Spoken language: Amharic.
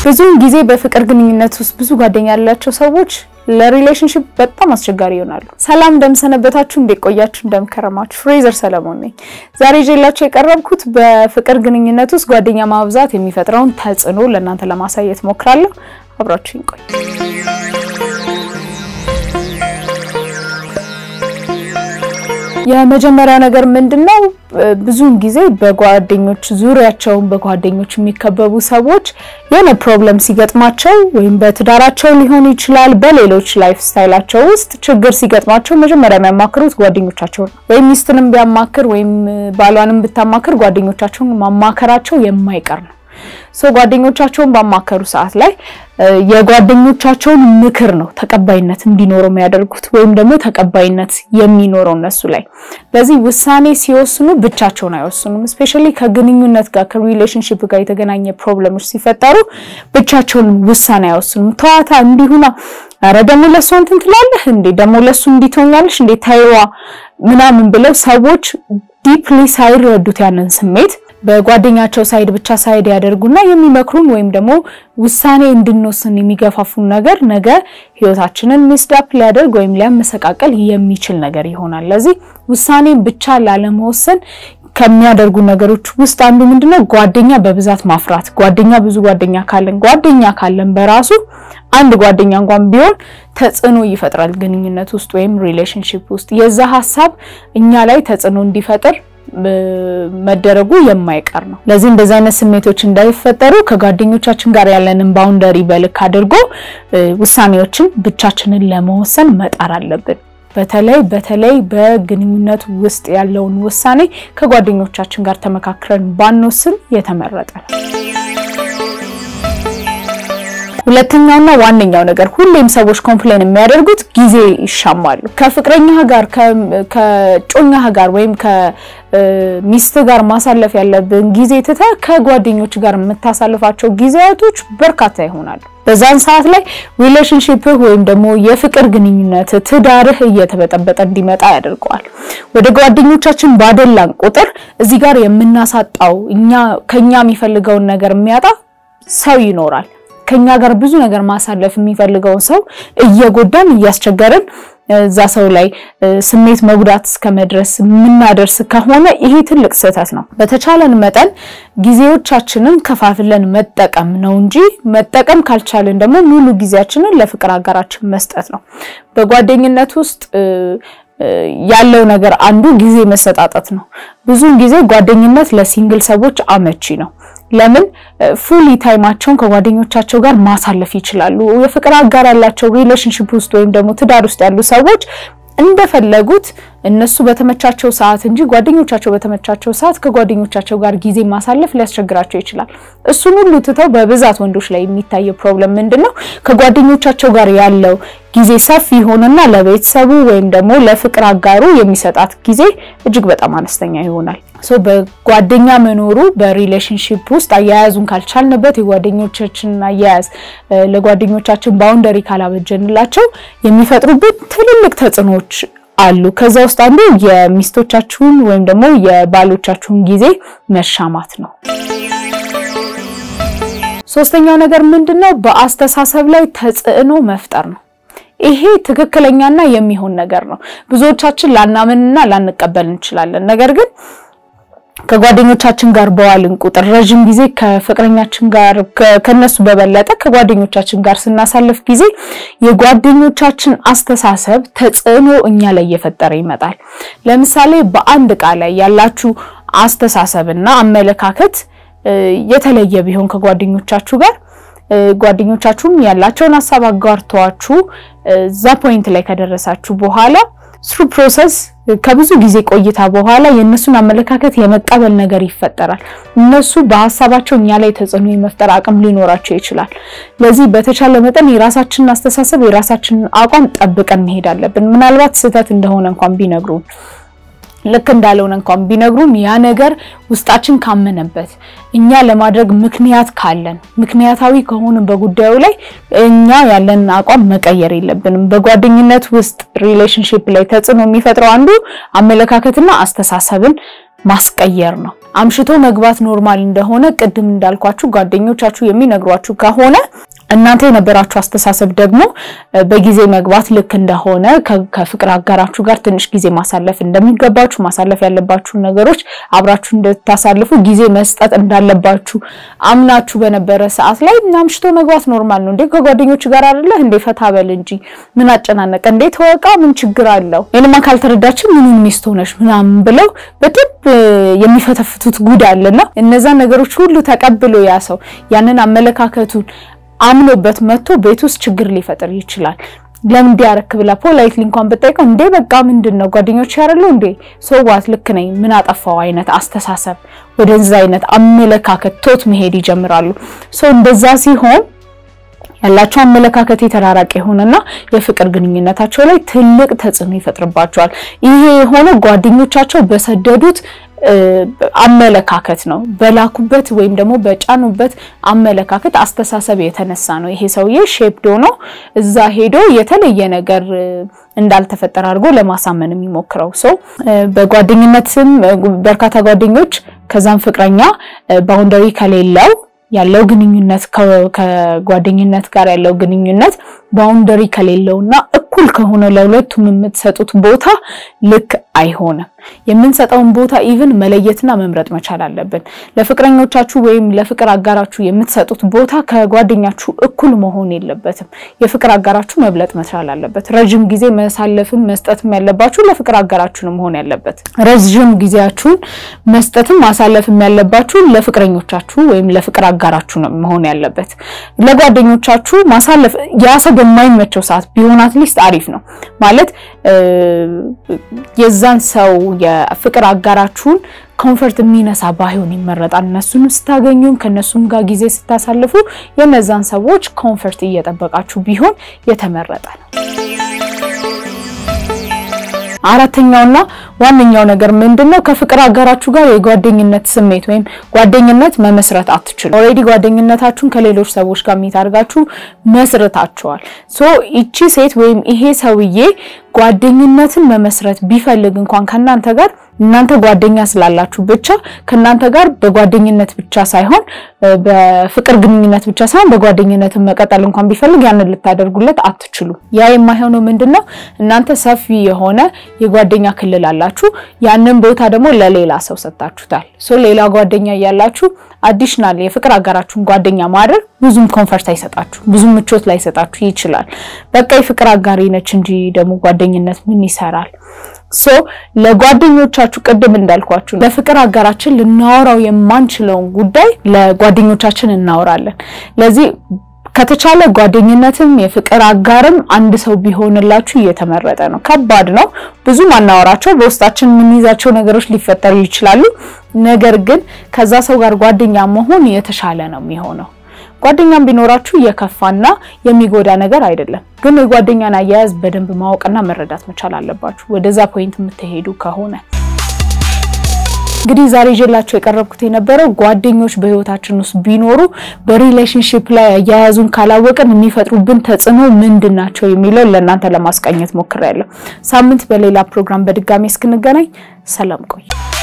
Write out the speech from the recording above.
ብዙውን ጊዜ በፍቅር ግንኙነት ውስጥ ብዙ ጓደኛ ያላቸው ሰዎች ለሪሌሽንሽፕ በጣም አስቸጋሪ ይሆናሉ። ሰላም እንደምሰነበታችሁ፣ እንደቆያችሁ፣ እንደምከረማችሁ ፍሬዘር ሰለሞን ነኝ። ዛሬ ይዤላችሁ የቀረብኩት በፍቅር ግንኙነት ውስጥ ጓደኛ ማብዛት የሚፈጥረውን ተጽዕኖ ለእናንተ ለማሳየት ሞክራለሁ። አብራችሁኝ ቆይ። የመጀመሪያው ነገር ምንድነው? ብዙውን ጊዜ በጓደኞች ዙሪያቸውን በጓደኞች የሚከበቡ ሰዎች የሆነ ፕሮብለም ሲገጥማቸው ወይም በትዳራቸው ሊሆን ይችላል፣ በሌሎች ላይፍ ስታይላቸው ውስጥ ችግር ሲገጥማቸው መጀመሪያ የሚያማክሩት ጓደኞቻቸውን ነው። ወይም ሚስትንም ቢያማክር ወይም ባሏንም ብታማክር ጓደኞቻቸውን ማማከራቸው የማይቀር ነው። ሶ ጓደኞቻቸውን ባማከሩ ሰዓት ላይ የጓደኞቻቸውን ምክር ነው ተቀባይነት እንዲኖረው የሚያደርጉት ወይም ደግሞ ተቀባይነት የሚኖረው እነሱ ላይ። ለዚህ ውሳኔ ሲወስኑ ብቻቸውን አይወስኑም። እስፔሻሊ ከግንኙነት ጋር ከሪሌሽንሺፕ ጋር የተገናኘ ፕሮብለሞች ሲፈጠሩ ብቻቸውን ውሳኔ አይወስኑም። ተዋታ እንዲሁና ኧረ ደግሞ ለእሷ እንትን ትላለህ እንዴ ደግሞ ለእሱ እንዲህ ትሆኛለሽ እንዴ ታይዋ ምናምን ብለው ሰዎች ዲፕሊ ሳይረዱት ያንን ስሜት በጓደኛቸው ሳይድ ብቻ ሳይድ ያደርጉና የሚመክሩን ወይም ደግሞ ውሳኔ እንድንወስን የሚገፋፉን ነገር ነገ ህይወታችንን ሚስዳፕ ሊያደርግ ወይም ሊያመሰቃቀል የሚችል ነገር ይሆናል። ለዚህ ውሳኔን ብቻ ላለመወሰን ከሚያደርጉ ነገሮች ውስጥ አንዱ ምንድነው? ጓደኛ በብዛት ማፍራት። ጓደኛ ብዙ ጓደኛ ካለን ጓደኛ ካለን በራሱ አንድ ጓደኛ እንኳን ቢሆን ተጽዕኖ ይፈጥራል ግንኙነት ውስጥ ወይም ሪሌሽንሺፕ ውስጥ የዛ ሀሳብ እኛ ላይ ተጽዕኖ እንዲፈጥር መደረጉ የማይቀር ነው። ለዚህ እንደዚህ አይነት ስሜቶች እንዳይፈጠሩ ከጓደኞቻችን ጋር ያለንን ባውንደሪ በልክ አድርጎ ውሳኔዎችን ብቻችንን ለመወሰን መጣር አለብን። በተለይ በተለይ በግንኙነት ውስጥ ያለውን ውሳኔ ከጓደኞቻችን ጋር ተመካክረን ባንወስን የተመረጠ ነው። ሁለተኛውና ዋነኛው ነገር ሁሌም ሰዎች ኮምፕሌን የሚያደርጉት ጊዜ ይሻማሉ። ከፍቅረኛ ጋር ከጮኛ ጋር ወይም ከሚስት ጋር ማሳለፍ ያለብን ጊዜ ትተህ ከጓደኞች ጋር የምታሳልፋቸው ጊዜያቶች በርካታ ይሆናሉ። በዛን ሰዓት ላይ ሪሌሽንሺፕህ ወይም ደግሞ የፍቅር ግንኙነት ትዳርህ እየተበጠበጠ እንዲመጣ ያደርገዋል። ወደ ጓደኞቻችን ባደላን ቁጥር እዚህ ጋር የምናሳጣው እኛ ከኛ የሚፈልገውን ነገር የሚያጣ ሰው ይኖራል። ከኛ ጋር ብዙ ነገር ማሳለፍ የሚፈልገውን ሰው እየጎዳን እያስቸገርን እዛ ሰው ላይ ስሜት መጉዳት እስከ መድረስ የምናደርስ ከሆነ ይሄ ትልቅ ስህተት ነው። በተቻለን መጠን ጊዜዎቻችንን ከፋፍለን መጠቀም ነው እንጂ መጠቀም ካልቻለን ደግሞ ሙሉ ጊዜያችንን ለፍቅር አጋራችን መስጠት ነው። በጓደኝነት ውስጥ ያለው ነገር አንዱ ጊዜ መሰጣጠት ነው። ብዙውን ጊዜ ጓደኝነት ለሲንግል ሰዎች አመቺ ነው። ለምን ፉሊ ታይማቸውን ከጓደኞቻቸው ጋር ማሳለፍ ይችላሉ። የፍቅር አጋር ያላቸው ሪሌሽንሺፕ ውስጥ ወይም ደግሞ ትዳር ውስጥ ያሉ ሰዎች እንደፈለጉት እነሱ በተመቻቸው ሰዓት እንጂ ጓደኞቻቸው በተመቻቸው ሰዓት ከጓደኞቻቸው ጋር ጊዜ ማሳለፍ ሊያስቸግራቸው ይችላል። እሱን ሁሉ ትተው በብዛት ወንዶች ላይ የሚታየው ፕሮብለም ምንድን ነው? ከጓደኞቻቸው ጋር ያለው ጊዜ ሰፊ ይሆንና ለቤተሰቡ ወይም ደግሞ ለፍቅር አጋሩ የሚሰጣት ጊዜ እጅግ በጣም አነስተኛ ይሆናል። ሶ በጓደኛ መኖሩ በሪሌሽንሺፕ ውስጥ አያያዙን ካልቻልንበት የጓደኞቻችንን አያያዝ ለጓደኞቻችን ባውንደሪ ካላበጀንላቸው የሚፈጥሩብን ትልልቅ ተጽዕኖዎች አሉ። ከዛ ውስጥ አንዱ የሚስቶቻችሁን ወይም ደግሞ የባሎቻችሁን ጊዜ መሻማት ነው። ሶስተኛው ነገር ምንድነው? በአስተሳሰብ ላይ ተጽዕኖ መፍጠር ነው። ይሄ ትክክለኛና የሚሆን ነገር ነው። ብዙዎቻችን ላናምንና ላንቀበል እንችላለን። ነገር ግን ከጓደኞቻችን ጋር በዋልን ቁጥር ረዥም ጊዜ ከፍቅረኛችን ጋር ከነሱ በበለጠ ከጓደኞቻችን ጋር ስናሳልፍ ጊዜ የጓደኞቻችን አስተሳሰብ ተጽዕኖ እኛ ላይ እየፈጠረ ይመጣል። ለምሳሌ በአንድ ዕቃ ላይ ያላችሁ አስተሳሰብና አመለካከት የተለየ ቢሆን ከጓደኞቻችሁ ጋር ጓደኞቻችሁም ያላቸውን ሀሳብ አጋርተዋችሁ እዛ ፖይንት ላይ ከደረሳችሁ በኋላ ስሩ ፕሮሰስ ከብዙ ጊዜ ቆይታ በኋላ የእነሱን አመለካከት የመቀበል ነገር ይፈጠራል። እነሱ በሀሳባቸው እኛ ላይ ተጽዕኖ የመፍጠር አቅም ሊኖራቸው ይችላል። ለዚህ በተቻለ መጠን የራሳችንን አስተሳሰብ የራሳችንን አቋም ጠብቀን መሄድ አለብን። ምናልባት ስህተት እንደሆነ እንኳን ቢነግሩን ልክ እንዳልሆነ እንኳን ቢነግሩም ያ ነገር ውስጣችን ካመነበት እኛ ለማድረግ ምክንያት ካለን ምክንያታዊ ከሆንን በጉዳዩ ላይ እኛ ያለንን አቋም መቀየር የለብንም። በጓደኝነት ውስጥ ሪሌሽንሺፕ ላይ ተጽዕኖ የሚፈጥረው አንዱ አመለካከትና አስተሳሰብን ማስቀየር ነው። አምሽቶ መግባት ኖርማል እንደሆነ ቅድም እንዳልኳችሁ ጓደኞቻችሁ የሚነግሯችሁ ከሆነ እናንተ የነበራችሁ አስተሳሰብ ደግሞ በጊዜ መግባት ልክ እንደሆነ ከፍቅር አጋራችሁ ጋር ትንሽ ጊዜ ማሳለፍ እንደሚገባችሁ ማሳለፍ ያለባችሁ ነገሮች አብራችሁ እንድታሳልፉ ጊዜ መስጠት እንዳለባችሁ አምናችሁ በነበረ ሰዓት ላይ አምሽቶ መግባት ኖርማል ነው እንዴ ከጓደኞች ጋር አይደለ እንዴ ፈታ በል እንጂ ምን አጨናነቀ እንዴ ተወቃ ምን ችግር አለው ይሄንማ ካልተረዳችን ምኑን ሚስት ሆነሽ ምናምን ብለው በደንብ የሚፈተፍቱት ጉድ አለና እነዛን ነገሮች ሁሉ ተቀብሎ ያ ሰው ያንን አመለካከቱን አምኖበት መጥቶ ቤት ውስጥ ችግር ሊፈጥር ይችላል። ለምን እንዲያረክ ብላ ፖላይትሊ እንኳን ብጠይቀው እንዴ በቃ ምንድን ነው ጓደኞች ያረሉ እንዴ ሰዋት ልክ ነኝ ምን አጠፋው አይነት አስተሳሰብ ወደዛ አይነት አመለካከት ቶት መሄድ ይጀምራሉ። ሶ እንደዛ ሲሆን ያላቸው አመለካከት የተራራቀ የሆነና የፍቅር ግንኙነታቸው ላይ ትልቅ ተጽዕኖ ይፈጥርባቸዋል። ይሄ የሆነ ጓደኞቻቸው በሰደዱት አመለካከት ነው። በላኩበት ወይም ደግሞ በጫኑበት አመለካከት አስተሳሰብ የተነሳ ነው። ይሄ ሰውዬ ሼፕዶ ነው እዛ ሄዶ የተለየ ነገር እንዳልተፈጠረ አድርጎ ለማሳመን የሚሞክረው ሰው በጓደኝነትም በርካታ ጓደኞች ከዛም ፍቅረኛ ባውንደሪ ከሌለው ያለው ግንኙነት ከጓደኝነት ጋር ያለው ግንኙነት ባውንደሪ ከሌለውና እኩል ከሆነ ለሁለቱም የምትሰጡት ቦታ ልክ አይሆንም። የምንሰጠውን ቦታ ኢቭን መለየትና መምረጥ መቻል አለብን። ለፍቅረኞቻችሁ ወይም ለፍቅር አጋራችሁ የምትሰጡት ቦታ ከጓደኛችሁ እኩል መሆን የለበትም። የፍቅር አጋራችሁ መብለጥ መቻል አለበት። ረዥም ጊዜ መሳለፍም መስጠትም ያለባችሁ ለፍቅር አጋራችሁ ነው መሆን ያለበት። ረዥም ጊዜያችሁን መስጠትም ማሳለፍም ያለባችሁ ለፍቅረኞቻችሁ ወይም ለፍቅር አጋራችሁ ነው መሆን ያለበት። ለጓደኞቻችሁ ማሳለፍ ያ ሰው በማይመቸው ሰዓት ቢሆን አትሊስት አሪፍ ነው ማለት የዛን ሰው የፍቅር አጋራችሁን ኮንፈርት የሚነሳ ባይሆን ይመረጣል። እነሱን ስታገኙ ከነሱም ጋር ጊዜ ስታሳልፉ የነዛን ሰዎች ኮንፈርት እየጠበቃችሁ ቢሆን የተመረጠ ነው። አራተኛውና ዋነኛው ነገር ምንድነው? ከፍቅር አጋራችሁ ጋር የጓደኝነት ስሜት ወይም ጓደኝነት መመስረት አትችሉ። ኦልሬዲ ጓደኝነታችሁን ከሌሎች ሰዎች ጋር የሚታርጋችሁ መስርታችኋል። ሶ ይቺ ሴት ወይም ይሄ ሰውዬ ጓደኝነትን መመስረት ቢፈልግ እንኳን ከእናንተ ጋር እናንተ ጓደኛ ስላላችሁ ብቻ ከእናንተ ጋር በጓደኝነት ብቻ ሳይሆን በፍቅር ግንኙነት ብቻ ሳይሆን በጓደኝነትን መቀጠል እንኳን ቢፈልግ ያንን ልታደርጉለት አትችሉ። ያ የማይሆነው ምንድነው? እናንተ ሰፊ የሆነ የጓደኛ ክልል አላችሁ። ያንን ቦታ ደግሞ ለሌላ ሰው ሰጥታችሁታል። ሶ ሌላ ጓደኛ እያላችሁ አዲሽናል የፍቅር አጋራችሁን ጓደኛ ማድረግ ብዙም ኮንፈርት አይሰጣችሁ፣ ብዙም ምቾት ላይሰጣችሁ ይችላል። በቃ የፍቅር አጋሪ ነች እንጂ ደግሞ ጓደኝነት ምን ይሰራል? ሶ ለጓደኞቻችሁ ቅድም እንዳልኳችሁ ለፍቅር አጋራችን ልናወራው የማንችለውን ጉዳይ ለጓደኞቻችን እናወራለን። ለዚህ ከተቻለ ጓደኝነትም የፍቅር አጋርም አንድ ሰው ቢሆንላችሁ እየተመረጠ ነው። ከባድ ነው። ብዙ ማናወራቸው በውስጣችን የምንይዛቸው ነገሮች ሊፈጠሩ ይችላሉ። ነገር ግን ከዛ ሰው ጋር ጓደኛ መሆን የተሻለ ነው የሚሆነው። ጓደኛም ቢኖራችሁ የከፋና የሚጎዳ ነገር አይደለም። ግን የጓደኛን አያያዝ በደንብ ማወቅና መረዳት መቻል አለባችሁ፣ ወደዛ ፖይንት የምትሄዱ ከሆነ። እንግዲህ ዛሬ ይዤላችሁ የቀረብኩት የነበረው ጓደኞች በህይወታችን ውስጥ ቢኖሩ በሪሌሽንሺፕ ላይ አያያዙን ካላወቅን የሚፈጥሩብን ተጽዕኖ ምንድን ናቸው የሚለው ለእናንተ ለማስቃኘት ሞክሬያለሁ። ሳምንት በሌላ ፕሮግራም በድጋሚ እስክንገናኝ ሰላም ቆዩ።